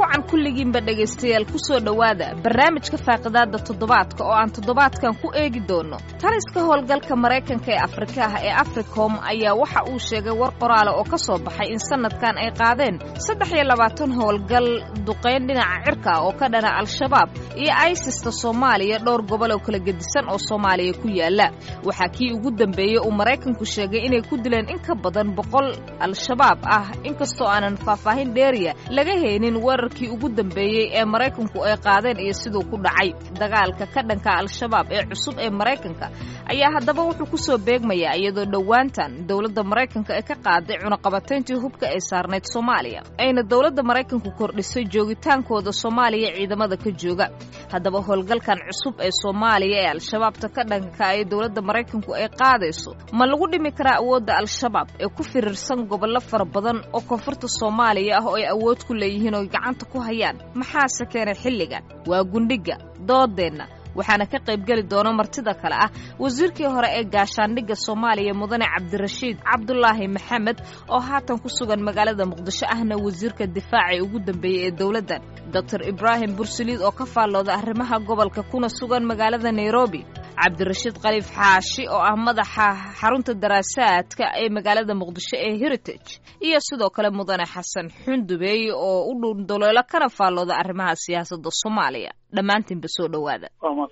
wacan kulligiinba dhegaystayaal ku soo dhowaada barnaamijka faaqidaadda toddobaadka oo aan toddobaadkan ku eegi doono taliska howlgalka maraykanka ee afrikaha ee africom ayaa waxa uu sheegay war qoraale oo ka soo baxay in sannadkan ay qaadeen saddex iyo labaatan howlgal duqayn dhinaca cirka oo ka dhana al-shabaab iyo aisista soomaaliya dhowr gobol oo kala gedisan oo soomaaliya ku yaala waxaa kii ugu dambeeyey uu maraykanku sheegay inay ku dileen in ka badan boqol al-shabaab ah inkastoo aanan faahfaahin dheeriya laga haynin weerarkii ugu dambeeyey ee maraykanku ay qaadeen iyo siduu ku dhacay dagaalka ka dhanka al-shabaab ee cusub ee maraykanka ayaa haddaba wuxuu ku soo beegmayaa iyadoo dhowaantan dowladda maraykanka ee ka qaaday cunaqabatayntii hubka ay saarnayd soomaaliya ayna dowladda maraykanku kordhisay joogitaankooda soomaaliya ciidamada ka jooga haddaba howlgalkan cusub ee soomaaliya ee al-shabaabta ka dhanka ee dowladda maraykanku ay qaadayso ma lagu dhimi karaa awoodda al-shabaab ee ku firirsan gobollo fara badan oo koonfurta soomaaliya ah oo ay awood ku leeyihiin oo gacanta ku hayaan maxaase keenay xilligan waa gundhiga doodeenna waxaana ka qaybgeli doona martida kale ah wasiirkii hore ee gaashaandhigga soomaaliya mudane cabdirashiid cabdulaahi maxamed oo haatan ku sugan magaalada muqdisho ahna wasiirka difaaca ee ugu dambeeyey ee dowladdan doctor ibraahim bursaliid oo ka faallooda arrimaha gobolka kuna sugan magaalada nairobi cabdirashiid khaliif xaashi oo ah madaxa xarunta daraasaadka ee magaalada muqdisho ee heritage iyo sidoo kale mudane xasan xundubeey oo u dhundoloolo kana faallooda arrimaha siyaasadda soomaaliya dhammaantiinba soo dhowaada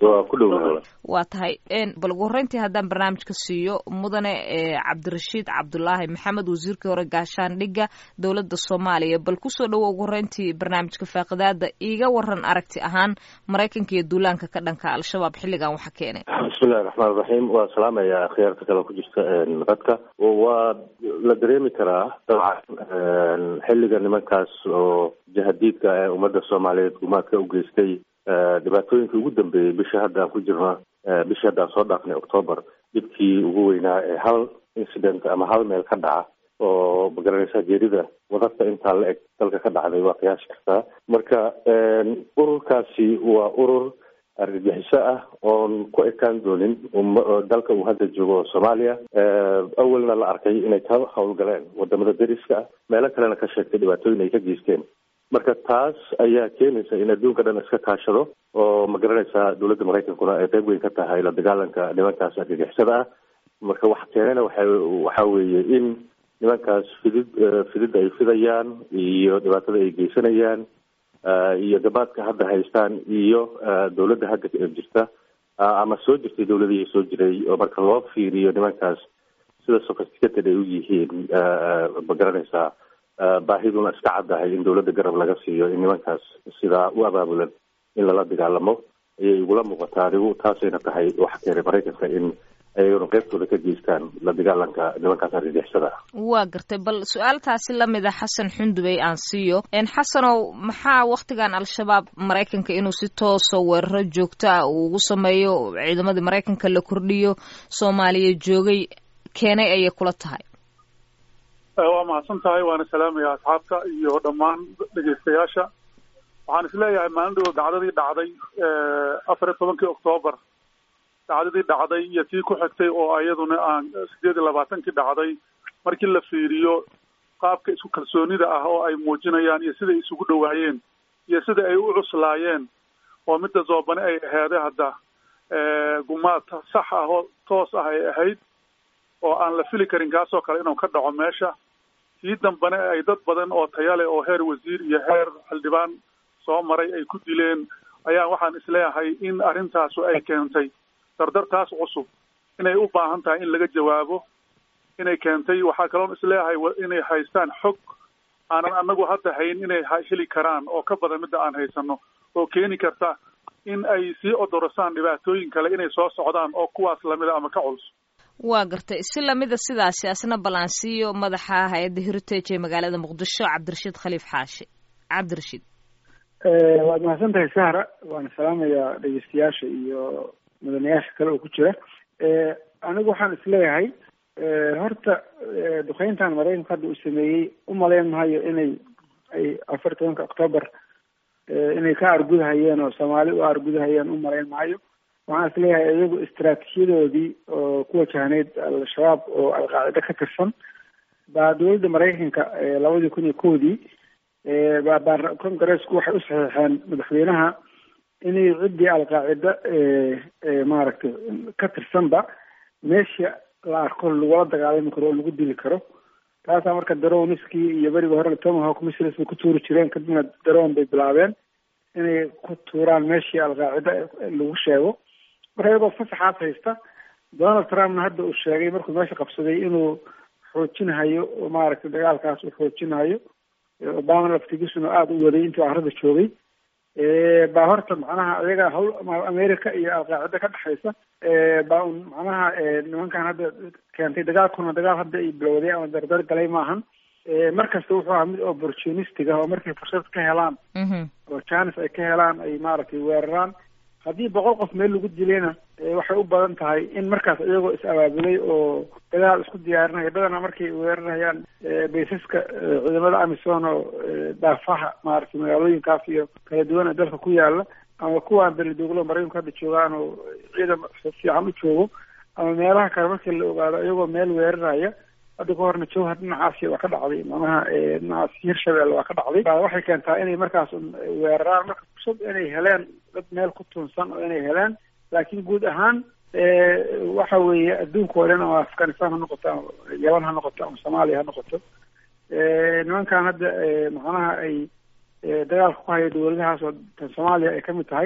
waa tahay bal ugu horreyntii haddaan barnaamijka siiyo mudane cabdirashiid cabdulaahi maxamed wasiirkii hore gaashaandhigga dowladda soomaaliya bal kusoo dhowo ugu horreyntii barnaamijka faaqidaada iiga waran aragti ahaan maraykanka iyo duulaanka ka dhanka al-shabaab xilligan waxa keenay bismillahi raxmaan raxiim waa salaamaya khiyaarta kale ku jirta qadka waa la dareemi karaa dabcan xilliga nimankaas oo jahadiidka ee ummadda soomaaliyeed gumaadka u geystay dhibaatooyinkii ugu dambeeyey bisha hadda aan ku jirno bishii hadda aan soo dhaafnay octoobar dhibkii ugu weynaa ee hal incident ama hal meel ka dhaca oo magaranaysa geerida wadadka intaa la eg dalka ka dhacday waa qiyaasi kartaa marka ururkaasi waa urur argagixiso ah oon ku ekaan doonin dalka uu hadda joogo soomaaliya awalna la arkay inay ka howlgaleen wadamada deriska ah meelo kalena ka sheegtay dhibaatooyin ay ka geysteen marka taas ayaa keenaysa in adduunka dhan iska kaashado oo ma garanaysaa dowladda maraykankuna ay qayb weyn ka tahay la dagaalanka nimankaas argagixisada ah marka waxa keenana waxa waxa weeye in nimankaas fidid fididda ay fidayaan iyo dhibaatada ay geysanayaan iyo gabaadka hadda haystaan iyo dowladda hadda jirta ama soo jirtay dowladihii soo jiray oo marka loo fiiriyo nimankaas sida sophisticated ay u yihiin ma garanaysaa baahiduna iska caddahay in dowladda garab laga siiyo in nimankaas sidaa u abaabulan in lala dagaalamo ayay igula muuqataa adigu taasayna tahay waxa keenay maraykanka in ayaguna qaybtooda ka geystaan la dagaalanka nimankaas argagixisada ah waa gartay bal su-aaltaasi lamid a xasan xundubey aan siiyo xasanow maxaa waktigan al-shabaab maraykanka inuu si tooso weeraro joogto ah uu ugu sameeyo ciidamadii maraykanka la kordhiyo soomaaliya joogay keenay ayay kula tahay waa mahadsan tahay waana salaamaya asxaabta iyo dhammaan dhegeystayaasha waxaan isleeyahay maalin dhowo dacdadii dhacday afar iyo tobankii octoobar dacdadii dhacday iyo tii ku xigtay oo iyaduna aan sideed iyo labaatankii dhacday markii la fiiriyo qaabka isku kalsoonida ah oo ay muujinayaan iyo siday isugu dhowaayeen iyo sida ay u cuslaayeen oo midda zoobane ay aheeday hadda gumaad sax ah oo toos ah ay ahayd oo aan la fili karin kaasoo kale inuu ka dhaco meesha kii dambane ay dad badan oo tayale oo heer wasiir iyo heer xildhibaan soo maray ay ku dileen ayaan waxaan isleeyahay in arrintaasu ay keentay dardartaas cusub inay u baahan tahay in laga jawaabo inay keentay waxaa kaloon isleeyahay inay haystaan xog aanan anagu hadda hayn inay heli karaan oo ka badan midda aan haysano oo keeni karta in ay sii odorosaan dhibaatooyin kale inay soo socdaan oo kuwaas lamida ama ka culus waa gartay si lamida sidaasi asna ballaansiiyo madaxa hay-adda heritage ee magaalada muqdisho cabdirashiid khaliif xaashi cabdirashiid waad mahadsan tahay sahra waana salaamayaa dhegeystayaasha iyo mudanayaasha kale oo ku jira anigu waxaan isleeyahay horta duqeyntan maraykanka hadda uu sameeyey umalayn mahayo inay ay afar tobanka octoobar inay ka argudahayeen oo soomaali u argudahayeen umalayn mahayo waxaan isleeyahay iyagu istraatiijiyadoodii oo ku wajahneyd al-shabaab oo alqaacida ka tirsan baa dowladda maraykanka labadii kun iyo kowdii baa congareesku waxay u saxiixeen madaxweynaha inay ciddii alqaacida maaragtay ka tirsanba meesha la arko lagula dagaalami karo oo lagu dili karo taasaa marka daroniskii iyo beriga hore tomahawk missiles bay ku tuuri jireen kadibna daron bay bilaabeen inay ku tuuraan meeshii alqaacida lagu sheego marka iyagoo fasaxaas haysta donald trumpna hadda uu sheegay markuu meesha qabsaday inuu xoojinhayo oo maaragtay dagaalkaas uu xoojinhayo obama laftigiisuna aada u waday intuu arada joogay baa horta macnaha ayaga hawl america iyo alqaacida ka dhexaysa baa un macnaha nimankan hadda keentay dagaalkuna dagaal hadda ay bilowday ama dardar galay maahan markasta wuxuu ahaa mid opportunistic ah oo markay fursad ka helaan oo janis ay ka helaan ay maaragtay weeraraan haddii boqol qof meel lagu dilayna waxay u badan tahay in markaas iyagoo is abaabulay oo dagaal isku diyaarinaya badana markay weerarayaan baysaska ciidamada amison oo daafaha maaragtay magaalooyinkaas iyo kala duwan ee dalka ku yaala ama kuwaan belidooglo maraykanku hadda joogaan oo ciidan fiican u joogo ama meelaha kale markii la ogaado iyagoo meel weeraraya hadda ka horna jowhar dhinacaasi waa ka dhacday macnaha dhinacaas hirshabelle waa ka dhacday waxay keentaa inay markaas weeraraan marka fursad inay heleen dad meel ku tuunsan oo inay heleen laakiin guud ahaan waxa weeye adduunka oo dhan ama afghanistan ha noqoto ama yaman ha noqoto ama soomaaliya ha noqoto nimankan hadda macnaha ay dagaalka ku haya dawladahaas oo tan soomaaliya ay kamid tahay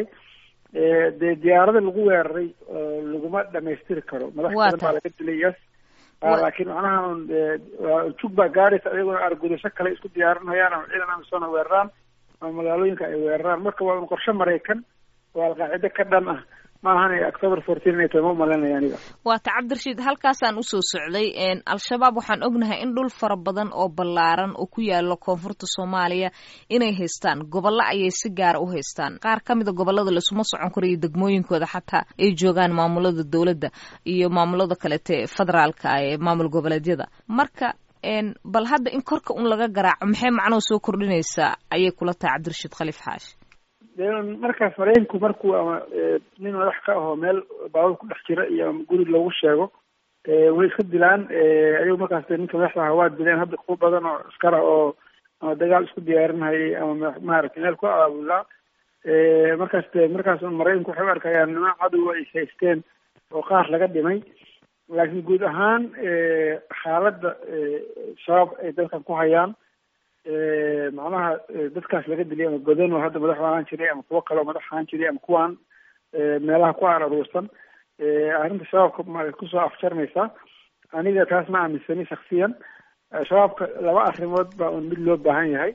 dee diyaarada lagu weeraray laguma dhamaystiri karo madax badan baa laga dilay yes laakiin macnaha jug baa gaaraysa iyaguna argudasho kale isku diyaarinayaan ama ciidan amisona weeraraan ama magaalooyinka ay weeraraan marka waa un qorshe maraykan oo alqaacide ka dhan ah maahan october fourteen inay tahay ma umalanaya aniga waata cabdirashiid halkaasaan usoo socday al-shabaab waxaan ognahay in dhul fara badan oo ballaaran oo ku yaalo koonfurta soomaaliya inay haystaan gobollo ayay si gaara u haystaan qaar ka mida gobollada laisuma socon karo iyo degmooyinkooda xataa ay joogaan maamulada dowladda iyo maamulada kalete federaalka ee maamul goboleedyada marka bal hadda in korka un laga garaaco maxay macnuhu soo kordhinaysaa ayay kula tahay cabdirashiid khaliif xaashi markaas maraykanku markuu ama nin madax ka ahoo meel baabur ku dhex jira iyo ama guri lagu sheego way iska dilaan ayagu markaas ninka madaxda aha waa dileen hadda kuwa badan oo askara oo ama dagaal isku diyaarinhayay ama maaragtay meel ku abaabulaa markaas de markaas maraykanku waxay u arkayaan niman cadowa ay haysteen oo qaar laga dhimay laakiin guud ahaan xaaladda shabaab ay dalkan ku hayaan macnaha dadkaas laga dilay ama godan oo hadda madax ahaan jiray ama kuwo kale oo madax ahaan jiray ama kuwaan meelaha ku aan aruursan arrinta shabaabka ma kusoo afjarmaysaa aniga taas ma aaminsani shaksiyan shabaabka laba arrimood baa un mid loo baahan yahay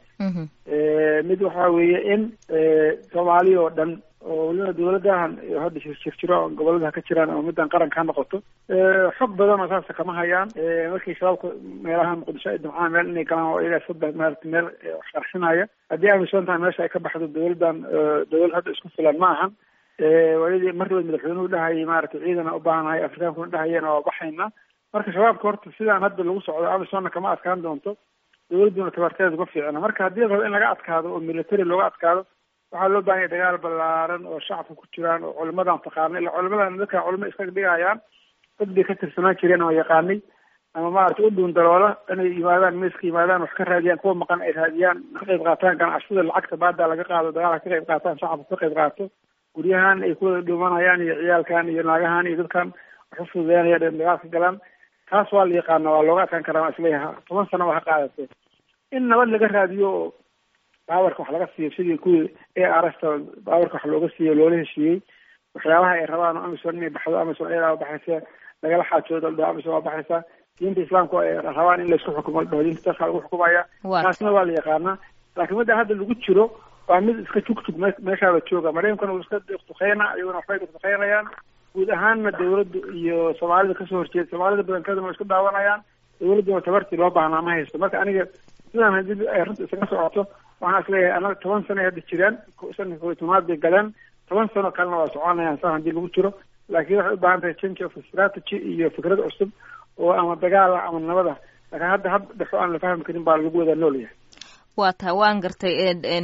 mid waxa weeye in soomaaliya oo dhan oo weliba dawladahan hadda jirjiro gobolada ka jiraan ama middan qaranka ha noqoto xog badan oo saasa kama hayaan markii shabaabka meelaha muqdisho ay damcaan meel inay galaan oo iyagaa saddex maarata meel wax qarxinaya haddii aaminsantahay meesha ay ka baxdo dawladdan dawlad hadda isku filan ma ahan waayadii markiiba madaxweynuhu dhahayay maaragtay ciidana u baahanahay afrikaankuna dhahayeen waa baxayna marka shabaabka horta sidaan hadda lagu socdo amisonna kama adkaan doonto dawladduna tabarteeda uga fiicna marka haddii la rabo in laga adkaado oo military looga adkaado waxaa loo bahan yahay dagaal ballaaran oo shacabka ku jiraan oo culimadan taqaana illa culimadan dadka culimo iska dhigayaan dad bay ka tirsanaan jireen oo yaqaanay ama maaragtay u dhuun daloola inay yimaadaan meeska yimaadaan wax ka raadiyaan kuwa maqan ay raadiyaan ka qayb qaataan ganacsada lacagta baada laga qaado dagaalka ka qayb qaataan shacabka ka qayb qaato guryahan ay kuwada dhuumanayaan iyo ciyaalkan iyo naagahan iyo dadkan wax u fududeynaya dagaalka galaan taas waa la yaqaana waa looga adkaan karaa waa isleeyaha toban sano waa ha qaadatee in nabad laga raadiyo oo baawarka wax laga siiyo sidii kuwii a r s ta baawarka wax looga siiyo loola heshiiyey waxyaabaha ay rabaan oo amison inay baxdo amison ayadaa baxaysa lagala xaajoodo ladhaho amison waa baxaysa diinta islaamka ay rabaan in laisku xukumo ladhaho diinta dalka lagu xukumaya taasna waa la yaqaanaa laakiin midda hadda lagu jiro waa mid iska jugjug me meeshaaba jooga maraykankuna uu iska duqduqeyna iyaguna waxbay duqduqeynayaan guud ahaanna dawladda iyo soomaalida kasoo horjeeda soomaalida badankaduna waa isku daawanayaan dawladduna tabartii loo baahnaa ma haysto marka aniga sidaan haddii ay runta isaga socoto waxaan isleeyahay anaga toban sano ay hadda jiraan sanka koy tobnaad bay galeen toban sano kalena waa soconayaan saa haddii lagu jiro laakiin waxay u baahan tahay change of strategy iyo fikrad cusub oo ama dagaala ama nabada laakiin hadda hab dhexo aan la fahmi karin baa lagu wada noolyahay waa tahay waan gartay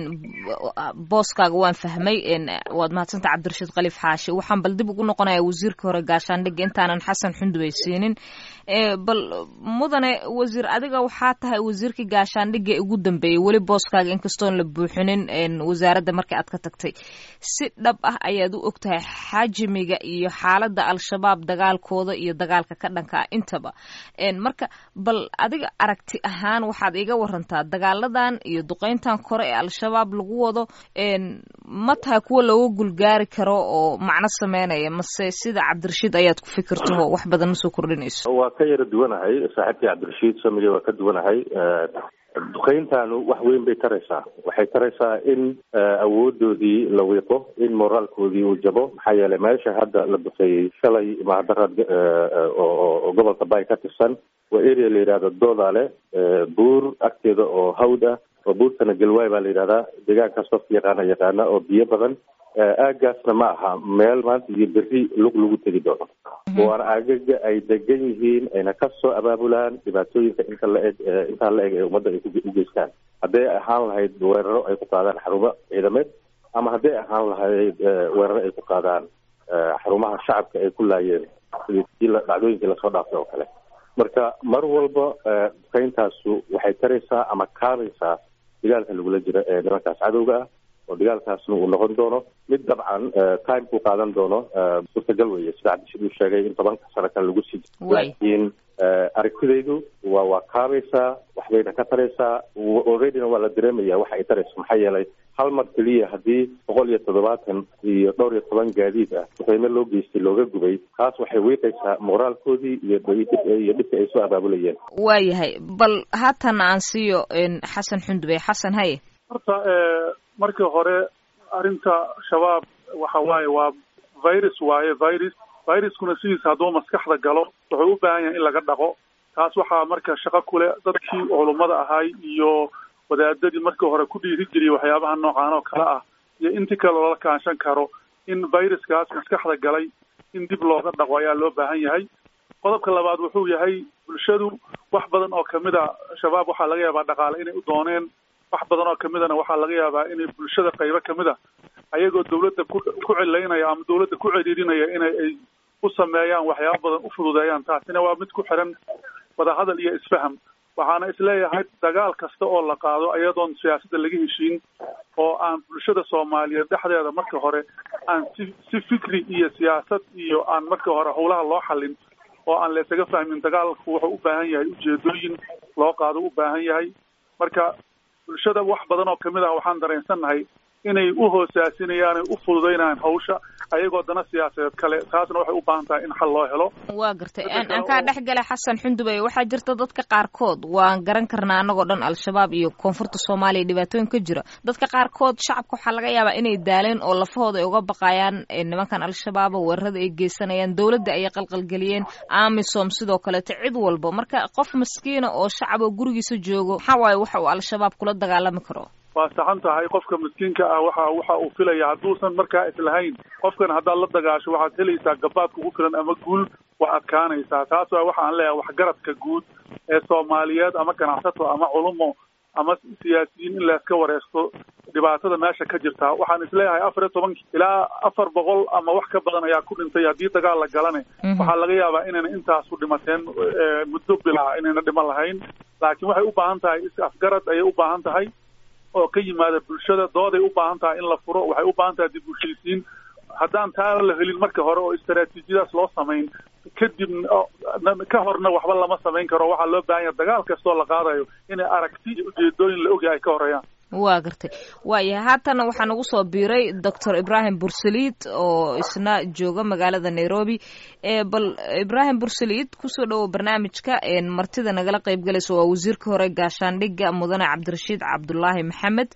booskaaga waan fahmay waad mahadsanta cabdirashiid khaliif xaashi waxaan bal dib ugu noqonaya wasiirka hore gaashaandhigga intaanan xasan xundubay siinin bal mudane wasiir adiga waxaa tahay wasiirkii gaashaandhigga ee ugu dambeeyey weli booskaaga inkastoon la buuxinin wasaaradda markii aad ka tagtay si dhab ah ayaad u og tahay xajmiga iyo xaaladda al-shabaab dagaalkooda iyo dagaalka ka dhanka ah intaba marka bal adiga aragti ahaan waxaad iga warantaa dagaaladan iyo duqeyntan kore ee al-shabaab lagu wado ma tahay kuwa looga gulgaari karo oo macno sameynaya mase sida cabdirashiid ayaad ku fikirtaho wax badan ma soo kordhinayso waa ka yara duwanahay saaxiibkii cabdirashiid samige waa ka duwanahay duqeyntaanu wax weyn bay taraysaa waxay taraysaa in awoodoodii la wiiqo in moraalkoodii uu jabo maxaa yeelay meesha hadda la duqeeyey shalay mahadaraad oo gobolka bay ka tirsan waa area la yidhahdo doodale buur agteeda oo hawd ah oo buurtana galwaay baa la yidhahdaa deegaankaas qofka yaqaana yaqaana oo biyo badan aagaasna ma aha meel maanta iyo berri lug lagu tegi doono waana aagaga ay degan yihiin ayna kasoo abaabulaan dhibaatooyinka inta la eg intaa la eg ee ummadda ay u geystaan hadday ahaan lahayd weeraro ay ku qaadaan xarumo ciidameed ama hadday ahaan lahayd weeraro ay ku qaadaan xarumaha shacabka ay ku laayeen sidii dhacdooyinkii lasoo dhaaftay oo kale marka mar walba duqeyntaasu waxay taraysaa ama kaabaysaa dagaalka lagula jiro ee nimankaas cadowga ah oo dagaalkaasna uu noqon doono mid dabcan time ku qaadan doono suurtagal weeye sida cabdishid uu sheegay in tobanka sano kale lagu sii laakiin aragtidaydu waa waa kaabaysaa waxbayna ka taraysaa alreadyna waa la dareemaya waxa ay tarayso maxaa yeelay hal mar keliya haddii boqol iyo toddobaatan iyo dhowr iyo toban gaadiid ah duqeymo loo geystay looga gubay taas waxay wiiqaysaa moraalkoodii iyo iyo dhibka ay soo abaabulayeen waayahay bal haatan aan siiyo xasan xundube xasan haye horta markii hore arrinta shabaab waxa waaye waa virus waaye virus viruskuna sidiisa hadduu maskaxda galo wuxuu u baahan yahay in laga dhaqo taas waxaa marka shaqo kule dadkii culummada ahay iyo wadaadadii markii hore ku dhiiri geliyay waxyaabaha noocaan oo kale ah iyo intii kale loola kaanshan karo in viruskaas maskaxda galay in dib looga dhaqo ayaa loo baahan yahay qodobka labaad wuxuu yahay bulshadu wax badan oo kamid a shabaab waxaa laga yaabaa dhaqaale inay u dooneen wax badan oo kamidana waxaa laga yaabaa inay bulshada qaybo kamid a ayagoo dawladda ku ku celaynaya ama dawladda ku celiirinaya inay ay u sameeyaan waxyaaba badan u fududeeyaan taasina waa mid ku xiran wadahadal iyo isfaham waxaana isleeyahay dagaal kasta oo la qaado ayadoon siyaasadda laga heshiin oo aan bulshada soomaaliyeed dhexdeeda marka hore aan si si fikri iyo siyaasad iyo aan marka hore howlaha loo xallin oo aan laysaga fahmin dagaalku wuxuu u baahan yahay ujeedooyin loo qaado u baahan yahay marka bulshada wax badan oo kamid ah waxaan dareensannahay inay u hoosaasinayaan u fududaynayaan hawsha ayagoo dana siyaasadeed kale taasna waxay u baahan tahay in xal loo helo waa gartay aan kaa dhex gala xasan xundubey waxaa jirta dadka qaarkood waan garan karnaa annagoo dhan al-shabaab iyo koonfurta soomaaliya dhibaatooyin ka jira dadka qaarkood shacabka waxaa laga yaabaa inay daaleen oo lafahooda ay uga baqayaan nimankan al-shabaaba weerarada ay geysanayaan dowladda ayay qalqalgeliyeen amisom sidoo kaleeto cid walba marka qof maskiina oo shacab oo gurigiisa joogo maxaa waaye waxa uu al-shabaab kula dagaalami karo waa saxan tahay qofka miskiinka ah waxa waxa uu filaya hadduusan markaa islahayn qofkan haddaad la dagaasho waxaad helaysaa gabaad kugu filan ama guul waa adkaanaysaa taas waa waxa aan leeyahay waxgaradka guud ee soomaaliyeed ama ganacsato ama culumo ama siyaasiyiin in layska wareegto dhibaatada meesha ka jirta waxaan isleeyahay afar iyo toban ilaa afar boqol ama wax ka badan ayaa ku dhintay haddii dagaal la galane waxaa laga yaabaa inayna intaasu dhimateen muddo bilaa inayna dhiman lahayn laakiin waxay u baahan tahay is afgarad ayay u baahan tahay oo ka yimaada bulshada dooday u baahan tahay in la furo waxay u baahan tahay dib bulshaysiin haddaan taa la helin marka hore oo istaraatiijiyadaas loo samayn kadib ka horna waxba lama samayn karo waxaa loo baahan yahay dagaal kastoo la qaadayo inay aragti iyo ujeedooyin la ogyahay ay ka horeeyaan waa gartay waayahay haatana waxaa nagu soo biiray doctor ibrahim bursaliid oo isna jooga magaalada nairobi bal ibrahim bursaliid kusoo dhowow barnaamijka martida nagala qayb galaysa waa wasiirka hore gaashaandhigga mudane cabdirashiid cabdulaahi maxamed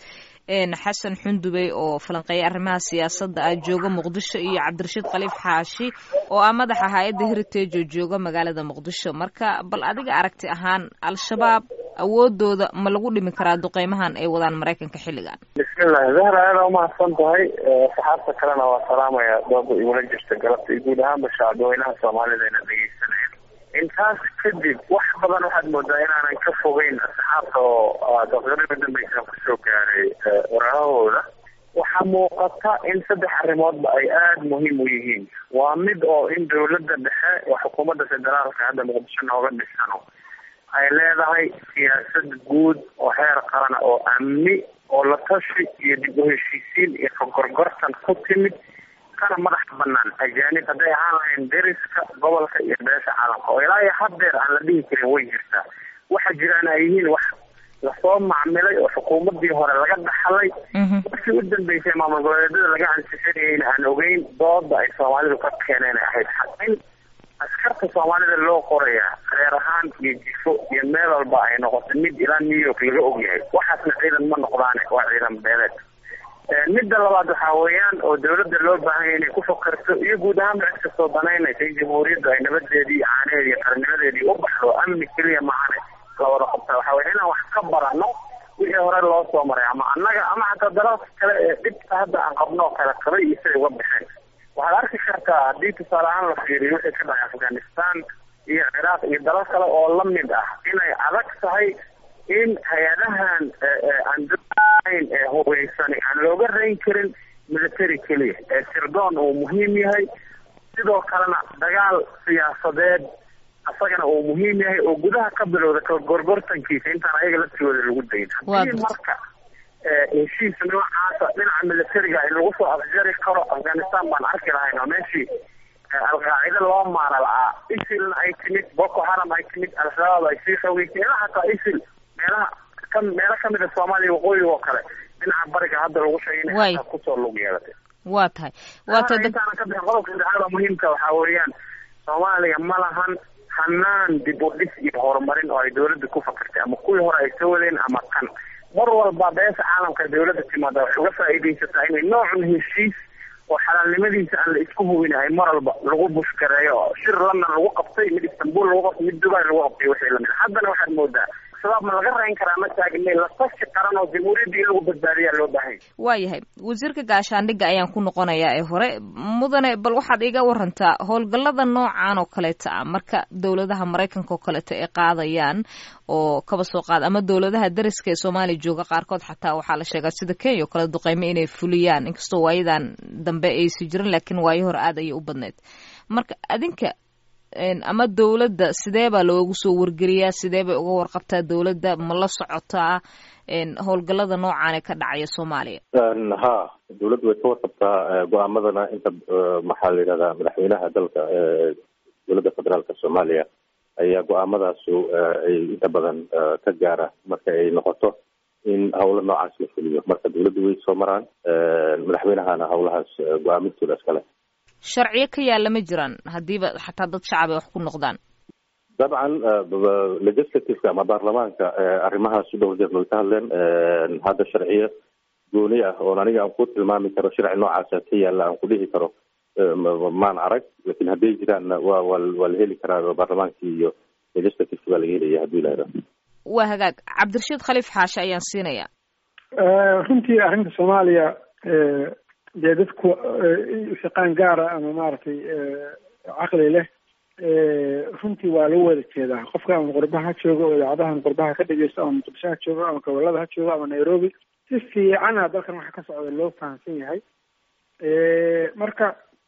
xasan xundubey oo falanqeeya arrimaha siyaasadda ah jooga muqdisho iyo cabdirashiid khaliif xaashi oo ah madaxa hay-adda heritage oo jooga magaalada muqdisho marka bal adiga aragti ahaan al-shabaab awoodooda ma lagu dhimi karaa duqeymahan ay wadaan maraykanka xilligan bismillahi zahra aada umahadsan tahay saxaabta kalena waa salaamaya dooda igula jirta galabta iyo guud ahaanba shacabweynaha soomaalida ina dhegeysanaya intaas kadib wax badan waxaad moodaa inaanan ka fogeyn asxaabta oo daqiiqadii udambeysa kusoo gaaray warahahooda waxaa muuqata in saddex arrimoodba ay aada muhiim u yihiin waa mid oo in dawladda dhexe oo xukuumadda federaalka hadda muqdisho nooga dhisano ay leedahay siyaasad guud oo heer qarana oo amni oo la tashi iyo dib u heshiisiin iyo kagorgortan ku timid kana madax banaan ajaanib hadday ahaan lahayn deriska gobolka iyo beesha caalamka oo ilaa iyo haddeer aan la dhihi karin way jirtaa waxa jiraan ay yihiin wax lasoo macmilay oo xukuumadii hore laga dhaxlay markii u dambeysay maamul goboleedyada laga ansixinayayna aan ogeyn dooda ay soomaalidu ka keeneen ay ahayd in askarta soomaalida loo qoraya reer ahaan iyo jifo iyo meel walba ay noqoto mid ilaa new york laga ogyahay waxaasna ciidan ma noqdaane waa ciidan beeleed midda labaad waxaa weeyaan oo dawladda loo baahanya inay ku fakarto iyo guud ahaanba cid kastoo danaynaysa in jamhuuriyadda ay nabadeedii iyo caanaheedi iyo qarnimadeedii u baxdo amni keliya maahane lawada qabta waxa weye inaan wax ka barano wixii hore loo soo maray ama annaga ama xataa dalalka kale ee dhibta hadda aan qabno oo kale qabay iyo siday uga baxeen waxaad arki kartaa haddii tusaale ahaan la fiiriyo wixii ka dhacay afghanistan iyo ciraaq iyo dalal kale oo lamid ah inay adag tahay in hay-adahan aan daayn ee hubeysani aan looga rayn karin military keliya ee sirdoon uu muhiim yahay sidoo kalena dagaal siyaasadeed asagana uu muhiim yahay oo gudaha ka bilowda kagorgortankiisa intaan ayaga laftigooda lagu dayn haddii marka heshiis noocaasa dhinaca militariga in lagu soo afjari karo afghanistan baan arki lahayn oo meeshii alqaacida loo maara la-aa isilna ay timid boko haram ay timid al-shabaab ay sii xogeysay ilaa hataa isil meelaha ka meelo kamid a soomaaliya waqooyiga oo kale dhinaca bariga hadda lagu sheegay inay hataa kusoo lug yeelatay waa tahay waa tahay intaana ka bixin qodobka saddexaada muhiimka waxaa weeyaan soomaaliya ma lahan hanaan dib u dhis iyo horumarin oo ay dawladda ku fakartay ama kuwii hore ay soo wadeen ama kan mar walba beesha caalamka dawladda timaada waxay uga faa'iidaysataa inay noocun heshiis oo xalaalnimadiisa aan la isku hubin ay mar walba lagu bushkareeyo oo shir london lagu qabtay mid istanbul lagu qabtay mid dubai lagu qabtay wixii lamid haddana waxaad moodaa shabaab ma laga rayn karaa ma taagnay la tashi qaran oo jamhuuriyadda in lagu badbaadiyaa loo baahan waayahay wasiirka gaashaandhigga ayaan ku noqonayaa ee hore mudane bal waxaad iga warantaa howlgallada noocan oo kaleeta ah marka dowladaha maraykanka oo kaleeta ay qaadayaan oo kaba soo qaad ama dowladaha dariska ee soomaaliya jooga qaarkood xataa waxaa la sheegaa sida kenya oo kale duqeymo inay fuliyaan inkastoo waayadan dambe aysi jirin laakiin waayo hore aad ayay u badneyd marka adinka ama dawladda sidee baa loogu soo wargeliyaa sidee bay uga warqabtaa dawladda ma la socotaa howlgallada noocan ee ka dhacaya soomaaliya ha dawladdu way ka warqabtaa go-aamadana inta maxaa la yidhahdaa madaxweynaha dalka dowladda federaalka soomaaliya ayaa go-aamadaasu ay inta badan ka gaara marka ay noqoto in howlo noocaas la fuliyo marka dawladdu way soo maraan madaxweynahana howlahaas go-aamintooda iskale sharciyo ka yaalla ma jiraan haddiiba xataa dad shacab ay wax ku noqdaan dabcan legislativeka ama baarlamaanka arrimahaas u dhowr jeer way ka hadleen hadda sharciyo gooni ah oon aniga aan ku tilmaami karo sharci noocaasa ka yaalla aan ku dhihi karo maan arag lakin hadday jiraanna wa wa waa la heli karaa baarlamaankii iyo legislativeki baa laga helaya haddii lahada waa hagaag cabdirashiid khaliif xaashe ayaan siinaya runtii arrinta soomaaliya dee dadku shaqaan gaara ama maaragtay caqli leh runtii waa lagu wada jeedaa qofka ama qurbaha ha joogo oo idaacadahan qurbaha ka dhegeysto ama muqdisho ha joogo ama gobolada ha joogo ama nairobi si fiicana dalkan waxa ka socda loo fahamsan yahay marka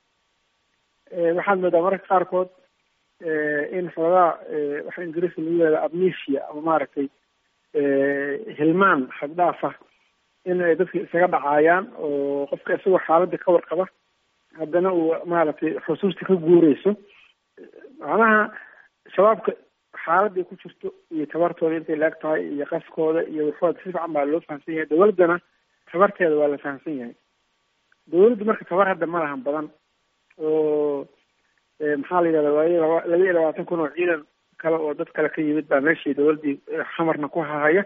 waxaad moodaa mararka qaarkood in xoogaa waxa ingiriiska lagu yihahda amnesia ama maaragtay hilmaan xaddhaaf ah in ay dadka isaga dhacaayaan oo qofka isagoo xaaladda ka warqaba haddana uu maaragtay xusuusta ka guureyso macnaha shabaabka xaaladday ku jirto iyo tabartooda intay laag tahay iyo qaskooda iyo waxooda si fiican baa loo fahamsan yahay dawladdana tabarteeda waa la fahamsan yahay dawladdu marka tabar hadda ma lahan badan oo maxaa la yidhahda waayo laba laba iyo labaatan kun oo ciidan kale oo dad kale ka yimid baa meeshii dawladdii xamarna ku hahaya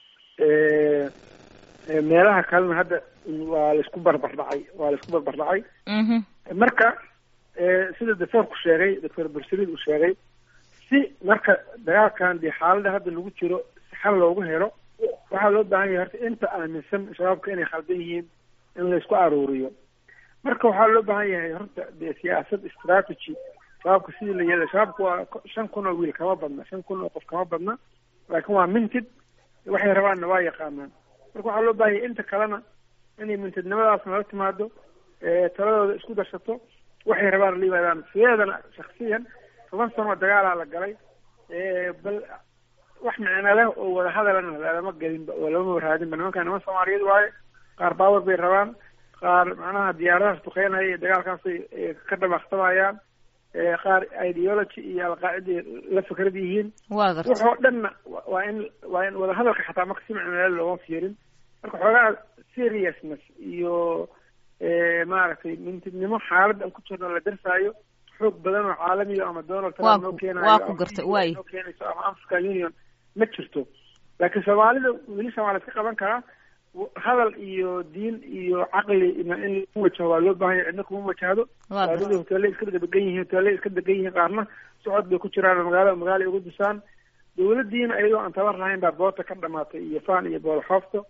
meelaha kalena hadda waa laisku barbar dhacay waa laisku barbar dhacay marka sida doctoorku sheegay doctor bursaliid uu sheegay si marka dagaalkan dee xaaladda hadda lagu jiro si xal loogu helo waxaa loo baahan yahay horta inta aaminsan shabaabka inay khaldan yihiin in laysku aruuriyo marka waxaa loo baahan yahay horta dee siyaasad strategy shabaabka sidii la yeelay shabaabka waa shan kun oo wiil kama badna shan kun oo qof kama badna laakiin waa mintid waxay rabaanna waa yaqaanaan marka waxaa loo baahaya inta kalena inay mintidnimadaas nala timaado taladooda isku darsato waxay rabaan la yimaadaan sideedana shaksiyan toban sano dagaalaa la galay bal wax micno leh oo wada hadalana lalama gelinba oo lama waraadinba nimanka niman soomaaliyeed waaye qaar baawar bay rabaan qaar macnaha diyaaradahaas duqeynaya iyo dagaalkaasay ka dhabaaqtamayaan qaar ideology iyo alqaaciday la fikrad yihiin waxoo dhanna waa in waa in wadahadalka xataa marka si micnole looma fiirin marka xoogaa seriousness iyo maaragtay mintidnimo xaaladda aan ku jirno la darsaayo xoog badan oo caalamiya ama donald trump noo keenayo waa ku gartay waay noo keenayso ama african union ma jirto laakiin soomaalida weli soomaaliyad ka qaban karaa hadal iyo diin iyo caqli in lagu wajaho waa loo baahanya cidna kuma wajahdo soomaalida hoteelay iska degan yihiin hoteelay iska degan yihiin qaarna socod bay ku jiraan magaalada magaala ugu disaan dawladdiina ayadoo aan tabar lahayn baa boota ka dhamaatay iyo faan iyo boolxoofto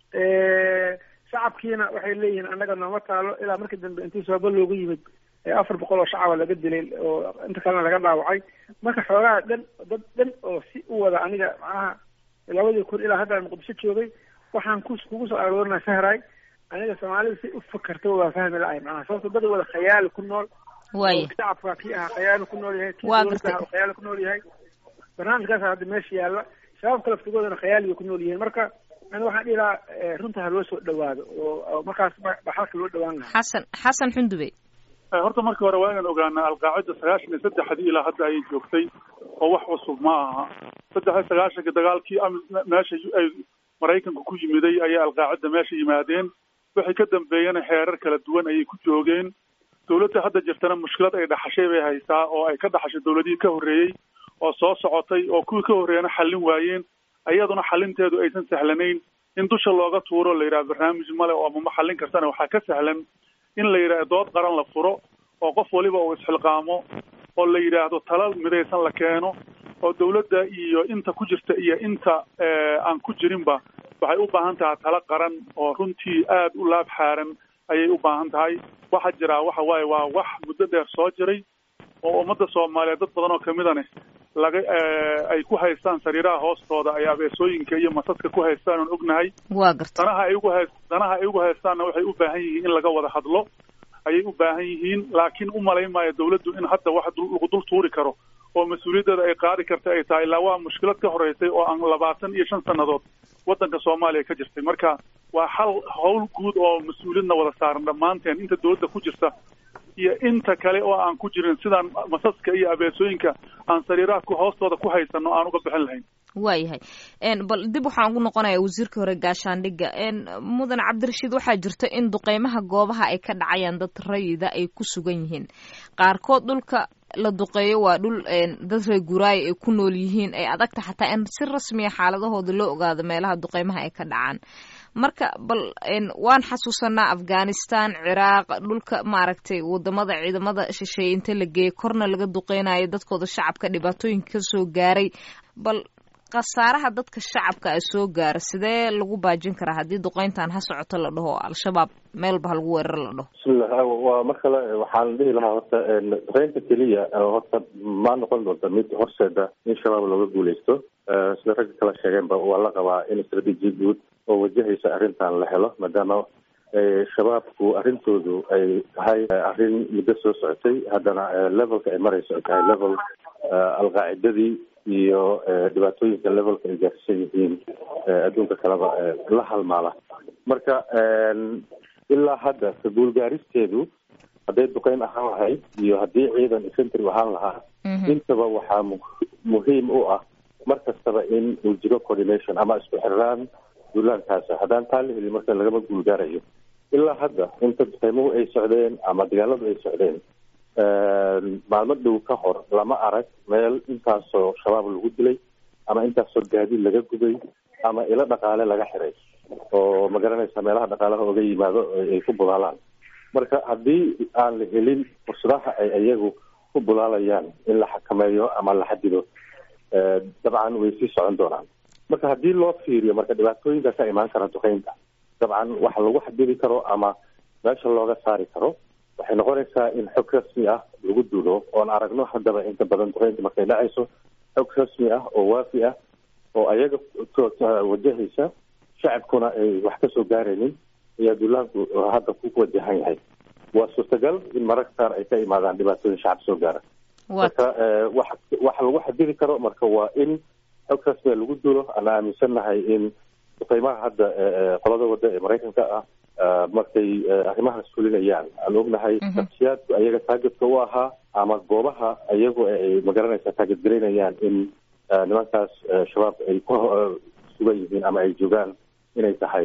shacabkiina waxay leeyihiin annaga nooma taalo ilaa markii dambe intii sooba loogu yimid afar boqol oo shacaba laga dilay oo inta kalena laga dhaawacay marka xoogaha dhan dad dhan oo si u wada aniga macnaha labadii kun ilaa hadda muqdisho joogay waxaan ku kugu soo aroorinaa sahray aniga soomaalida si u fakarta waa fahmi la-ay macnaha sababto dad wada khayaali ku nool waaya shacabka kii ahaa khayaali ku nool yahay kii Waa dowladda gartay. ahaa khayaali ku nool yahay barnaamijkaas hadda meesha yaalla shabaabka laftigoodana khayaali bay ku nool yihiin marka ani waxaan dhihi lahaa eh, runta ha loo soo dhawaado oo oo markaas ba ba xalka loo dhawaan lahaa xasan xasan xundube horta markii hore waa inaan ogaanaa alqaacida sagaashan iyo saddexdii ilaa hadda ayay joogtay oo wax cusub ma aha saddex iyo sagaashanka dagaalkii am- meesha yu- ay maraykanka ku yimiday ayay alqaacida meesha yimaadeen wixii ka dambeeyana xeerar kala duwan ayay ku joogeen dowladda hadda jirtana mushkilad ay dhaxashay bay haysaa oo ay ka dhaxashay dowladihii ka horreeyey oo soo socotay oo kuwii ka horreeyana xallin waayeen ayaduna xalinteedu aysan sahlanayn in dusha looga tuuro la yidhaha barnaamij male oo ama ma xallin kartana waxaa ka sahlan in la yidhaha dood qaran la furo oo qof waliba uu isxilqaamo oo la yidhaahdo tala midaysan la keeno oo dowladda iyo inta ku jirta iyo inta eh, aan ku jirinba waxay u baahan tahay tala qaran oo runtii aad u laab xaaran ayay u baahan tahay waxaa jiraa waxa waaye waa wax muddo dheer soo jiray oo ummadda soomaaliyeed dad badan oo kamidane laga eh, ay ku haystaan sariiraha hoostooda ay abeesooyinka iyo masadka ku haystaan oon ognahay waa gartay danaha ay ugu hays danaha ay ugu haystaanna waxay u baahan yihiin in laga wada hadlo ayay u baahan yihiin laakiin u malayn maayo dawladdu in hadda wax dul- lagu dul tuuri karo oo mas-uuliyaddeeda ay qaadi karta ay tahay ilaa waa mushkilad ka horeysay oo aan labaatan iyo shan sannadood waddanka soomaaliya ka jirtay marka waa xal howl guud oo mas-uuliyadna wada saaran dhammaanteen inta dowladda ku jirta iyo inta kale oo aan ku jirin sidaan masaska iyo abeesooyinka aan sariiraha ku hoostooda ku haysano aan uga bixin lahayn waayahay n bal dib waxaan ugu noqonayaa wasiirka hore gaashaandhigga n mudan cabdirashiid waxaa jirta in duqeymaha goobaha ay ka dhacayaan dad rayida ay ku sugan yihiin qaarkood dhulka la duqeeyo waa dhul n dad reer guraayo ay ku nool yihiin ay adagta xataa in si rasmiya xaaladahooda loo ogaado meelaha duqeymaha ay ka dhacaan marka bal n waan xasuusanaa afghanistan ciraaq dhulka maaragtay wadamada ciidamada shisheeye inta la geeyey korna laga duqeynayo dadkooda shacabka dhibaatooyinka kasoo gaaray bal khasaaraha dadka shacabka a soo gaara sidee lagu baajin karaa haddii duqeyntan ha socoto la dhaho al-shabaab meelba ha lagu weeraro la dhaho bismillah waa mar kale waxaan dhihi lahaa horta duqeynta keliya horta ma noqon doonta mid horseeda in shabaab looga guuleysto Eh, sida ragga kala sheegeenba waa la qabaa in strateji guud oo wajahaysa arrintan la helo maadaama eh, shabaabku arrintoodu ay tahay eh, arrin muddo soo socotay haddana eh, levelka ay marayso ay tahay level eh, alqaacidadii iyo eh, dhibaatooyinka levelka ay gaarsiisan yihiin eh, adduunka kaleba eh, la halmaala marka en, ilaa hadda ka guulgaaristeedu hadday duqeyn ahaan lahayd iyo haddii ciidan infantry ahaan lahaa intaba waxaa mu- muhiim u ah mar kastaba in uu jiro coordination ama isku xirnaan duulaankaasa haddaan taa la helin marka lagama guulgaarayo ilaa hadda inta duqeymuhu ay socdeen ama dagaaladu ay socdeen maalmo dhow ka hor lama arag meel intaasoo shabaab lagu dilay ama intaasoo gaadiid laga gubay ama ilo dhaqaale laga xiray oo ma garanaysa meelaha dhaqaalaha oga yimaado ay ku bulaalaan marka haddii aan la helin fursadaha ay iyagu ku bulaalayaan in la xakameeyo ama la xadido eh, dabcan way sii socon doonaan marka haddii loo fiiriyo marka dhibaatooyinka ka imaan kara duqeynta dabcan waxa lagu xadidi karo ama meesha looga saari karo waxay noqonaysaa in xog rasmi ah lagu duulo oon aragno haddaba inta badan duqeynta markay dhacayso xog rasmi ah oo waafi ah oo ayaga wajahaysa shacabkuna ay wax kasoo gaaraynin ayaa duulaanku hadda ku wajahan yahay waa suurtagal in mararka qaar ay ka imaadaan dhibaatooyin shacab soo gaara marka wax waxa lagu xadidi karo marka waa in xog rasmiga lagu duulo ana aaminsannahay in duqeymaha hadda qolada wadda ee maraykanka ah markay arrimahaas fulinayaan aan ognahay shaksiyaadku ayaga taagetka u ahaa ama goobaha ayagu ay magaranaysa taagetgaraynayaan in nimankaas shabaab ay ku sugan yihiin ama ay joogaan inay tahay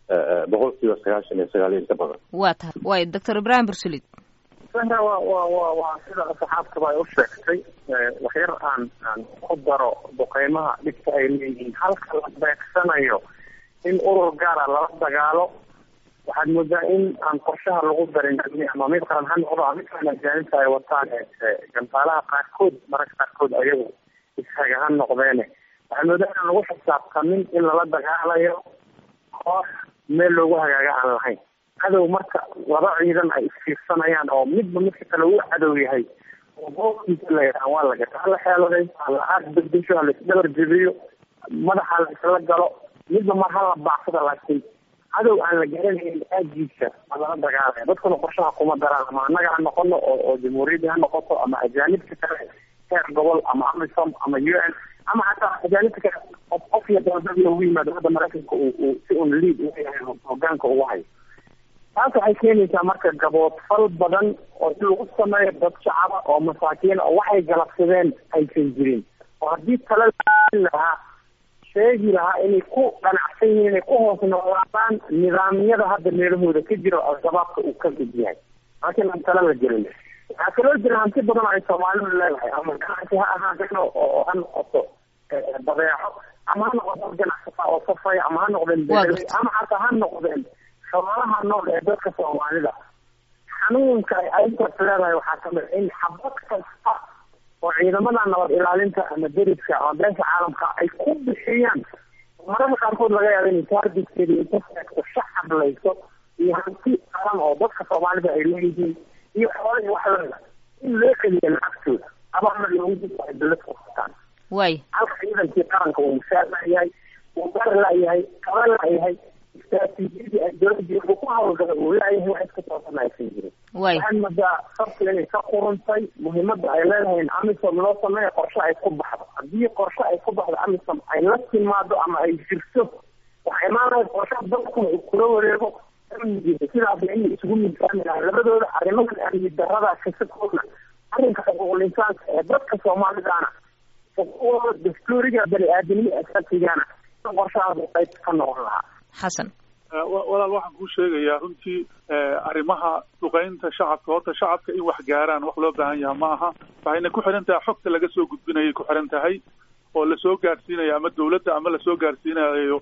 boqol kiiba sagaashan iyo sagaal iyo inta badan waa tahay waay doctor ibrahim bursulid sahra wa wa wa waa sida saxaabkaba ay u sheegtay waxyar aan aan ku daro duqeymaha dhibka ay leeyihiin halka la beegsanayo in urur gaara lala dagaalo waxaad moodaa in aan qorshaha lagu darin ama mid qaran ha noqdo ama mid kalan ajaanibta ay wataan gantaalaha qaarkood mararka qaarkood ayagu ishaga ha noqdeene waxaad moodaa inaan lagu xisaabtamin in lala dagaalayo koox meel loogu hagaaga aan lahayn cadow marka laba ciidan ay isfiirsanayaan oo midba midka kale uu cadow yahay oo boolkiisa la yidhaha waa la gata hala xeeladay hala aad bedesho hala isdabar jebiyo madaxa la isla galo midba mar hala baacsada laakiin cadow aan la garanayn aagiisa ma lala dagaalaya dadkuna qorshaha kuma daraan ama annaga ha noqono oo oo jamhuuriyadda ha noqoto ama ajaanibka kale heer gobol ama amisom ama u n ama xataa ajaanibta kale qof qof iyo dowlad loogu yimaado hadda maraykanka uu uu si un liid uga yahay hogaanka ugu hayo taas waxay keenaysaa marka gaboodfal badan oo in lagu sameeyo dad shacaba oo masaakiina oo waxay galabsadeen aysan jirin oo haddii tala lahaa sheegi lahaa inay ku dhanacsan yihiin inay ku hoos noolaadaan nidaamyada hadda meelahooda ka jira oo al-shabaabka uu ka mid yahay laakiin aan tala la gelin waxaa kaloo jira hanti badan oo ay soomaalidu leedahay ama ganacsi ha ahaadeen oo ha noqoto badeeco ama ha noqoto ganacsata oo safaya ama ha noqdeen beeraley ama xataa ha noqdeen xoolaha nool ee dadka soomaalida xanuunka ay arintaas leedahay waxaa kamid in xabad kasta oo ciidamada nabad ilaalinta ama deriska ama beesha caalamka ay ku bixiyaan mararka qaarkood laga yaaba inay taargetkeeda inta seegto shacab layso iyo hanti qaran oo dadka soomaalida ay leeyihiin iyo xoolihii wax lamida in loo celiyo lacagtooda abaana loogu dib ay dawlad ku qabtaan way halka ciidankii qaranka uu mushaar laayahay uu gar laayahay kaba laayahay istraatiijiyadii ay dowladii ku hawlgala uu laayahay wax iska toosan aysan jirin way waxaan moodaa sabka inay ka quruntay muhiimada ay leedahay in amisom loo sameeyo qorshe ay ku baxdo haddii qorshe ay ku baxdo amisom ay la timaado ama ay jirto waxaa imaanaya qorshe dalkuna uu kula wareego amnigiisa sidaasna inay isugu miisaami lahay labadooda arrimahan amni darada kasakoodna arrinka xuquuqul insaanka ee dadka soomaalidaana xuquuqdooda dastuuriga bani aadamnimo asaasigana in qorshahaas uu qayb ka noqon lahaa xasan walaal waxaan kuu sheegayaa runtii arrimaha duqeynta shacabka horta shacabka in wax gaaraan wax loo baahan yaha ma aha waxayna ku xihan tahay xogta laga soo gudbinayay ku xihan tahay oo lasoo gaarsiinayo ama dawladda ama lasoo gaarsiinayo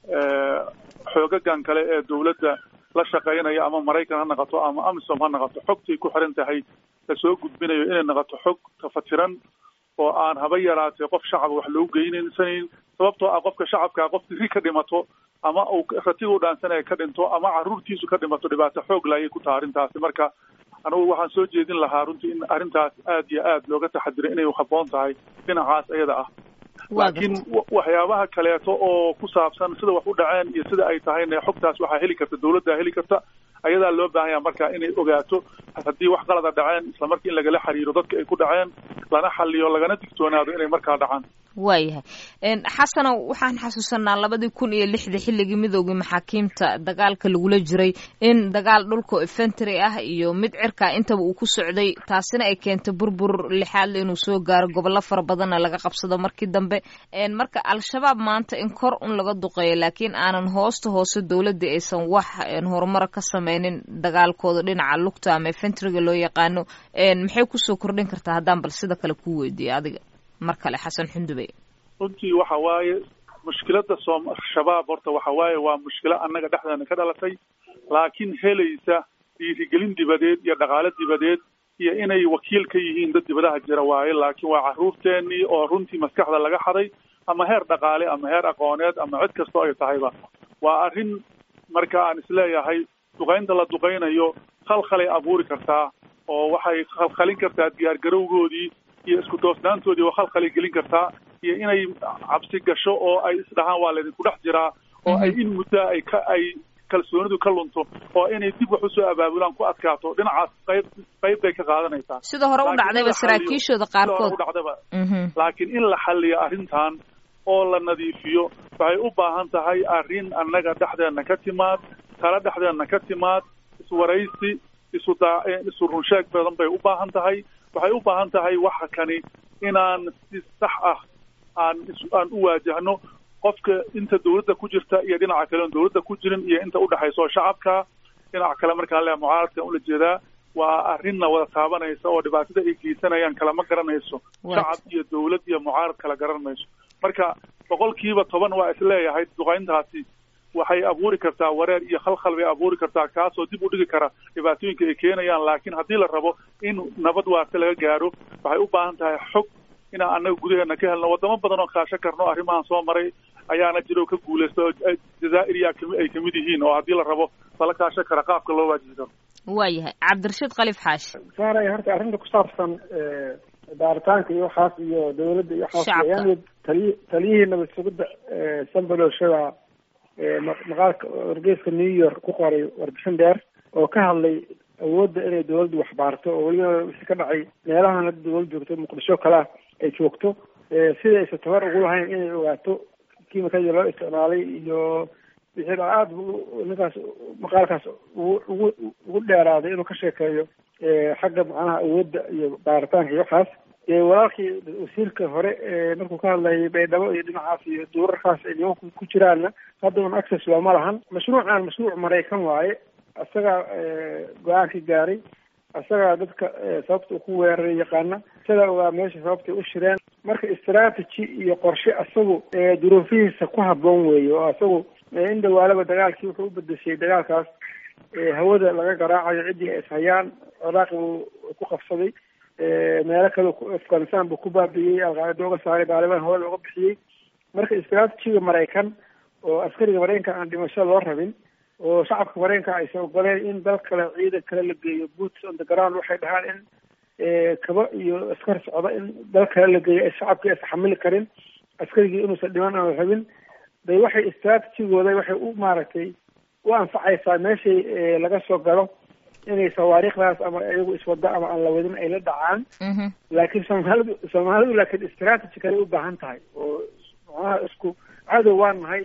xoogagan kale ee dawladda la shaqeynaya ama maraykan ha noqoto ama amisom ha noqoto xogtay ku xihan tahay lasoo gudbinayo inay noqoto xog tafatiran oo aan haba yaraatee qof shacaba wax loogu geynaysanin sababtoo ah qofka shacabkaa qof diri ka dhimato ama uu ratiga u dhaansanaya ka dhinto ama caruurtiisu ka dhimato dhibaato xoog la ayay ku taha arrintaasi marka anugu waxaan soo jeedin lahaa runtii in arrintaas aad iyo aad looga taxadiray inay habboon tahay dhinacaas iyada ah laakiin waxyaabaha kaleeto oo ku saabsan sida wax u dhaceen iyo sida ay tahayna xogtaas waxaa heli karta dawladdaa heli karta ayadaa loo baahan yaha marka inay ogaato haddii wax qalada dhaceen isla markii in lagala xiriiro dadka ay ku dhaceen lana xaliyo lagana digtoonaado inay markaa dhacaan waayahay xasanow waxaan xasuusanaa labadii kun iyo lixda xilligii midoogii maxaakiimta dagaalka lagula jiray in dagaal dhulka efentry ah iyo mid cirkaa intaba uu ku socday taasina ay keentay burbur lixaadle inuu soo gaaro gobollo fara badanna laga qabsado markii dambe marka al-shabaab maanta in kor un laga duqeeyo laakiin aanan hoosta hoose dowladda aysan wax horumara ka sameynin dagaalkooda dhinaca lugta ama efentryga loo yaqaano maxay kusoo kordhin kartaa haddaan bal sida kale kuu weydiiyo adiga mar kale xasan xundube runtii waxa waaye mushkilada soom shabaab horta waxa waaye waa mushkilo annaga dhexdeena ka dhalatay laakiin helaysa dhiirigelin dibadeed iyo dhaqaale dibadeed iyo inay wakiil ka yihiin dad dibadaha jira waaye laakiin waa carruurteenii oo runtii maskaxda laga xaday ama heer dhaqaale ama heer aqooneed ama cid kastoo ay tahayba waa arrin marka aan isleeyahay duqaynta la duqaynayo khalkhalay abuuri kartaa oo waxay khalkhalin kartaa diyaargarowgoodii iyo isku doosnaantoodii oo khalkhalay gelin kartaa iyo inay cabsi gasho oo ay isdhahaan waa laydinku dhex jiraa oo ay in muddaa ay ka ay kalsoonidu ka lunto oo inay dib wax usoo abaabulaan ku adkaato dhinacaas qayb qayb bay ka qaadanaysaa sida hore u dhacdayba saraakiishooda qaarkood udhacdaba laakiin in la xalliyo arrintan oo la nadiifiyo waxay u baahan tahay arrin annaga dhexdeena ka timaad tala dhexdeena ka timaad iswaraysi isu daa isu runsheeg badan bay u baahan tahay waxay u baahan tahay waxa kani inaan si sax ah aan aan u waajahno qofka inta dawladda ku jirta iyo dhinaca kale on dawladda ku jirin iyo inta udhexayso shacabka dhinaca kale markaan lea mucaaradkan ula jeedaa waa arrinna wada taabanaysa oo dhibaatada ay geysanayaan kalama garanayso shacab iyo dawlad iyo mucaarad kala garan mayso marka boqolkiiba toban waa isleeyahay duqayntaasi waxay abuuri kartaa wareer iyo khalkhal bay abuuri kartaa kaasoo dib u dhigi kara dhibaatooyinka ay keenayaan laakiin haddii la rabo in nabad waarta laga gaaro waxay u baahan tahay xog inaan annaga gudaheena ka helno wadamo badan oo kaasho karno arrimahan soo maray ayaana jiro ka guulaysta oo jazaa'ir iya kami ay kamid yihiin oo haddii la rabo lala kaasho kara qaabka loo waajihi karo waayahay cabdirashiid khaliif xaashi saaray horta arrinta ku saabsan baaritaanka iyo waxaas iyo dawladda iyo waxaas yani taliy taliyihii nabad sugidda sambaloshada maqaalka wargeyska new york ku qoray warbixin dheer oo ka hadlay awoodda inay dawladdu waxbaarto oo weliba wixii ka dhacay meelahan hadda dawladda joogto muqdisho kalea ay joogto sida aysa tabar ugu lahayn inay ogaato kiimikadii loo isticmaalay iyo wixii dha aada ninkaas maqaalkaas ugu ugu ugu dheeraaday inuu ka sheekeeyo xagga macnaha awoodda iyo baaritaanka iyo waxaas walaalkii wasiirka hore markuu ka hadlayay baydhabo iyo dhinacaas iyo duurarkaas ay nimanku ku jiraanna hadda un access looma lahan mashruucan mashruuc maraykan waaye isagaa go-aanka gaaray isagaa dadka sababta ku weeraray yaqaana isagaa ogaa meesha sababtay u shireen marka strategy iyo qorshe isagu duruufihiisa ku habboon weeye oo isagu in dhawaalaba dagaalkii wuxuu u bedeshay dagaalkaas hawada laga garaacayo ciddii ay ishayaan ciraaqi buu ku qabsaday meelo kale afghanistan buu ku baabi'iyey alqaacida uga saaray baaliban hore looga bixiyey marka istraatijiga maraykan oo askariga maraykanka aan dhimasho loo rabin oo shacabka maraykanka aysan ogoleen in dal kale ciidan kale la geeyo boots on the ground waxay dhahaan in kaba iyo askar socda in dal kale la geeyo shacabkii aysan xamili karin askarigii inuusan dhiman aan rabin bay waxay istraatijigooda waxay u maaragtay u anfacaysaa meeshay laga soo galo inay sawaariikhdaas ama iyagu iswado ama aan la wadin ay la dhacaan laakiin soomaalidu soomaalidu laakiin strategy kale u baahan tahay oo macnaha isku cadow waan nahay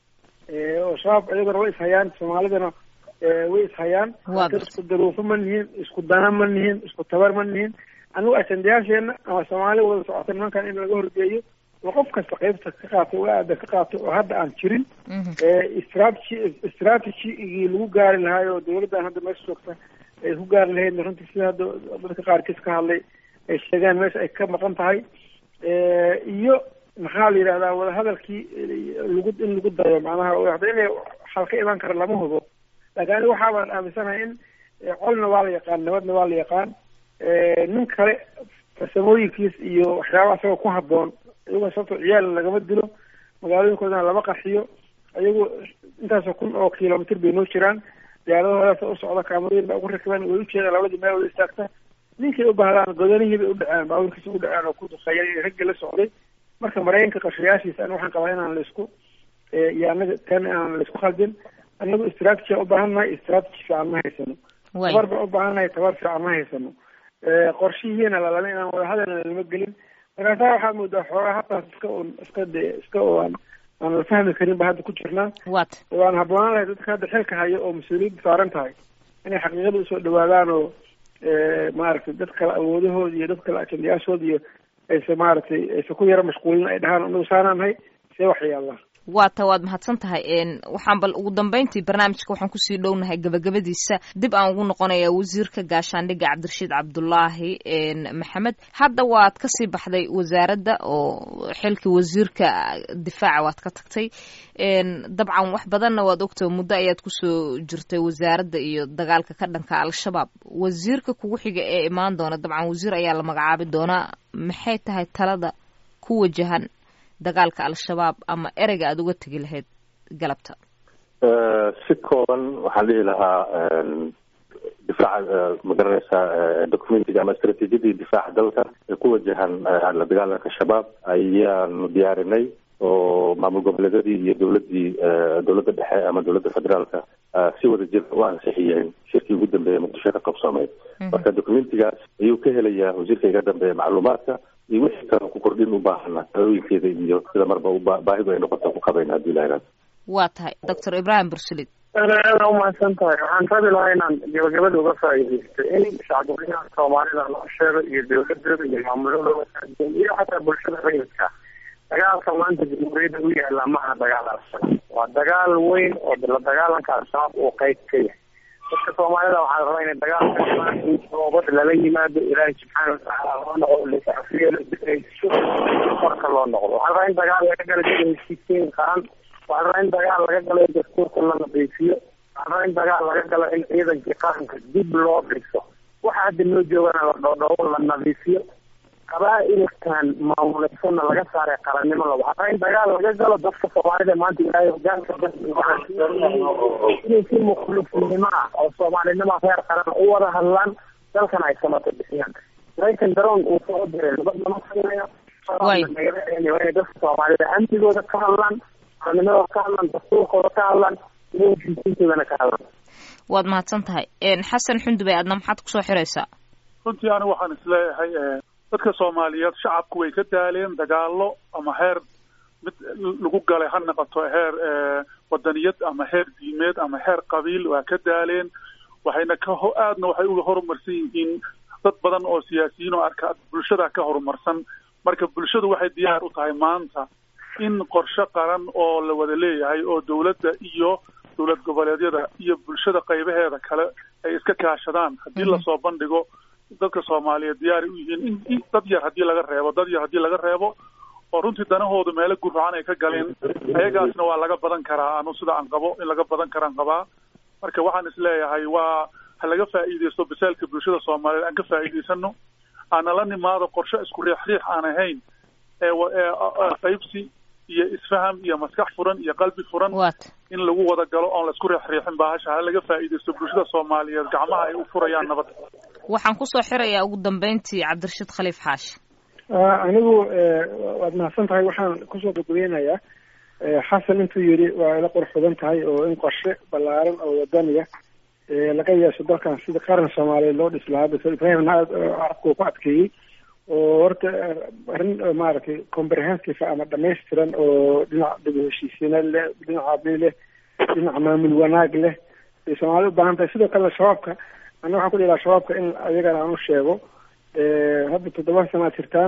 oo shabaab iyaguna way ishayaan soomaalidana way ishayaan isku daruufo ma nihin isku dana ma nihin isku tabar ma nihin anigu ajandayaasheena ama soomaali wada socota nimankan in laga horgeeyo oo qof kasta qaybta ka qaato oo aada ka qaato oo hadda aan jirin strategy strategigii lagu gaari lahaay oo dawladdan hadda meesha joogta ay ku gaari lahayd runtii sida hadda dadka qaarkiis ka hadlay ay sheegaan meesha ay ka maqan tahay iyo maxaa la yidhahdaa wadahadalkii lagu in lagu dayo macnaha hadda inay xal ka imaan kara lama hubo laakiin aniga waxaa baan aaminsanahay in colna waa la yaqaan nabadna waa la yaqaan nin kale farsamooyinkiis iyo waxyaaba isagoo ku habboon iyagoo sababto ciyaal lagama dilo magaalooyinkoodana lama qarxiyo iyagu intaasoo kun oo kilomitr bay noo jiraan diyaaradahoodaas u socda kaamarooyin baa ugu rakiban way ujeedaan labadii meel wada istaagta ninkay u baahdaan godanihii bay u dhaceen baabuurkiisa u dhaceen oo ku duqeeyeen raggi la socday marka maraykanka qarshayaashiisa aniga waxaan qabaa inaan laisku iyo anaga tan aan laisku khaldin anagu strategy u baahannahay strategy fiican ma haysano tabar baan u baahannahay tabar fiican ma haysano qorshihiina lalama inaan wadahadalna lama gelin markaasaa waxaad moodaa xoogaa hataas iska un iska de iska oo aan aan la fahmi karin ba hadda ku jirnaa wat waan habboonaan lahay dadka hadda xilka hayo oo mas-uuliyadda saaran tahay inay xaqiiqada usoo dhawaadaan oo maaragtay dad kale awoodahooda iyo dad kale ajandayaashooda iyo aysa maaragtay aysa ku yaro mashquulin ay dhahaan anagu saanaanahay see wax yaallaa waata waad mahadsan tahay waxaan bal ugu dambeyntii barnaamijka waxaan kusii dhownahay gabagabadiisa dib aan ugu noqonaya wasiirka gaashaandhigga cabdirashiid cabdulaahi maxamed hadda waad kasii baxday wasaaradda oo xilkii wasiirka difaaca waad ka tagtay dabcan wax badanna waad ogta muddo ayaad kusoo jirtay wasaaradda iyo dagaalka ka dhanka al-shabaab wasiirka kugu xiga ee imaan doona dabcan wasiir ayaa la magacaabi doonaa maxay tahay talada ku wajahan dagaalka al-shabaab ama ereyga aada uga tegi lahayd galabta si kooban waxaan dhihi lahaa difaaca magaranaysaa documentiga ama istraatiijiyadii difaaca dalka ee ku wajahan la dagaalanka shabaab ayaanu diyaarinay oo maamul goboleedyadii iyo dowladii dowladda dhexe ama dowladda federaalka si wada jir u ansixiyeen shirkii ugu dambeeya muqdisho ka qabsoomay marka documentigaas ayuu ka helayaa wasiirka iga dambeeya macluumaadka iyo wixii kale ku kordhin u baahana talooyinkeeda iyo sida marba baahidu ay noqota ku qabayna haddii ilaha waa tahay doctor ibrahim bursulid aada umahadsan tahay waxaan rabi lahaa inaan gabagabada uga faa'iidaysto in shacbweynaha soomaalida loo sheego iyo dowladooda iyo maamuladooda iyo xataa bulshada rayidka dagaalka maanta jamhuuriyadda u yaala maha dagaal al-shabaab waa dagaal weyn oo la dagaalanka al-shabaab uu qayb ka yahay dadka soomaalida waxaa la rabaa inay dagaal ka galaan in toobad lala yimaado ilaahay subxaana watacaala loo noqdo lasafiyo laso korka loo noqdo waxaa la rabaa in dagaal laga gala sida heshiisiin qaran waxaa la rabaa in dagaal laga galo in dastuurka la nadiifiyo waxaa la rabaa in dagaal laga galo in ciidankii qaranka dib loo dhiso waxa hadda noo joogana la dhoodhoobo la nadiifiyo qabaa-ilkan maamuleysana laga saaray qarannimo la waxaa in dagaal laga galo dadka soomaalida maanta ilaahay hogaanka inay si mukhlisnimo ah oo soomaalinimo reer qaran u wada hadlaan dalkana ay samata bixiyaan maraykan daroon uu soo diray nabad lama sameeyo inay dadka soomaalida amnigooda ka hadlaan qaranimadooda ka hadlaan dastuurkooda ka hadlaan iyo heshiisiintoodana ka hadlaan waad mahadsan tahay xasan xundube aadna maxaad kusoo xiraysaa runtii anigu waxaan isleeyahay dadka soomaaliyeed shacabku way ka daaleen dagaalo ama heer mid lagu galay ha noqoto heer wadaniyad ama heer diimeed ama heer qabiil waa ka daaleen waxayna ka aadna waxay uga horumarsan yihiin dad badan oo siyaasiyiin oo arka bulshada ka horumarsan marka bulshadu waxay diyaar u tahay maanta in qorshe qaran oo la wada leeyahay oo dowladda iyo dowlad goboleedyada iyo bulshada qaybaheeda kale ay iska kaashadaan haddii lasoo bandhigo dadka soomaaliyeed diyaari u yihiin in dad yar haddii laga reebo dad yar haddii laga reebo oo runtii danahoodu meelo gurracan ay ka galeen ayagaasna waa laga badan karaa anu sida aan qabo in laga badan karaan qabaa marka waxaan isleeyahay waa ha laga faa'iidaysto basaalka bulshada soomaaliyeed aan ka faa'iidaysano aana la nimaado qorshe isku riix riix aan ahayn ee qaybsi iyo isfaham iyo maskax furan iyo qalbi furan in lagu wada galo oon laisku riix riixin bahasha ha laga faa'iidaysto bulshada soomaaliyeed gacmaha ay u furayaan nabad waxaan kusoo xirayaa ugu dambeyntii cabdirashiid khaliif xaashi anigu waad mahadsan tahay waxaan kusoo gabagabeynayaa xasan intuu yidhi waa ila qurux badan tahay oo in qorshe ballaaran oo wadaniya laga yeesho dalkan sida qaran soomaaliyeed loo dhis lahaa doctor ibrahimna aad carabka uu ku adkeeyey oo horta arrin maaragtay comprehensive ama dhamaystiran oo dhinac dib heshiisiinad leh dhinac abni leh dhinac maamul wanaag leh ay soomaalida u baahan tahay sidoo kale shabaabka ana waxaan ku dhihi laha shabaabka in ayagana aan u sheego hadda toddoba sana ad jirtaan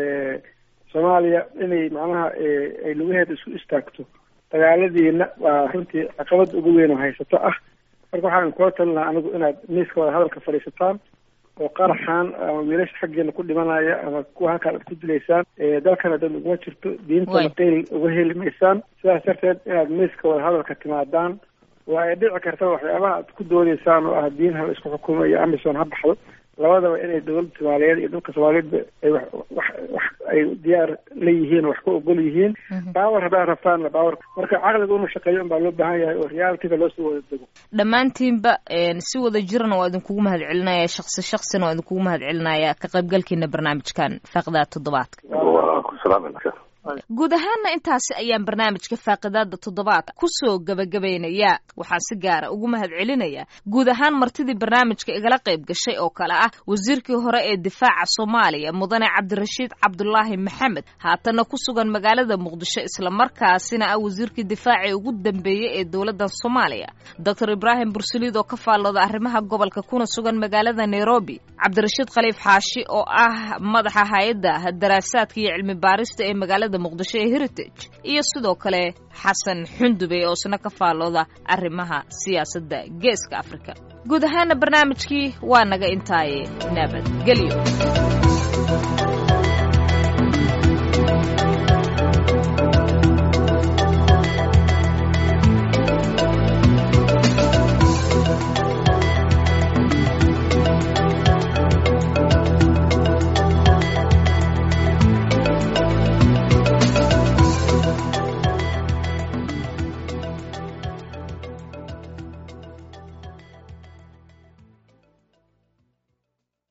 soomaaliya inay macnaha ay lugaheeda isku istaagto dagaaladiina waa runtii caqabad ugu weyn oo haysato ah marka waxaan kula talin lahaa anigu inaad miiska wada hadalka fadhiisataan oo qaraxan ama wiilasha xaggeena ku dhimanaya ama kuwa halkaan ad ku dilaysaan dalkana dad uguma jirto diintana qeyl uga heli maysaan sidaas darteed inaad miiska wada hadalka timaadaan waa ay dhici karta waxyaabaha aad ku doodaysaan oo ah diin ha la isku xukumo iyo amison ha baxdo labadaba inay dowladda soomaaliyeed iyo dhulka soomaaliyeedba ay wax wax wax ay diyaar la yihiin wax ka ogol yihiin baawar haddaad rabtaanna baawar marka caqliga unu shaqeeyo un baa loo baahan yahay oo realityga loosoo wada dego dhammaantiinba si wada jirana waa idinkugu mahad celinaya shaksi shaksina waa idinkugu mahad celinaya ka qaybgalkiina barnaamijkan faaqdaa toddobaadka guud ahaanna intaasi ayaan barnaamijka faaqidaada toddobaadka kusoo gabagabaynayaa waxaan si gaara ugu mahad celinayaa guud ahaan martidii barnaamijka igala qayb gashay oo kale ah wasiirkii hore ee difaaca soomaaliya mudane cabdirashiid cabdulaahi maxamed haatanna ku sugan magaalada muqdisho islamarkaasina ah wasiirkii difaacii ugu dambeeyey ee dowladda soomaaliya doctor ibraahim bursaliid oo ka faallooda arrimaha gobolka kuna sugan magaalada nairobi cabdirashiid khaliif xaashi oo ah madaxa hay-adda daraasaadka iyo cilmi baarista ee magaalada muqdisho ee heritage iyo sidoo kale xasan xundube oo isna ka faallooda arrimaha siyaasadda geeska afrika guud ahaana barnaamijkii waa naga intaaye nabadgelyo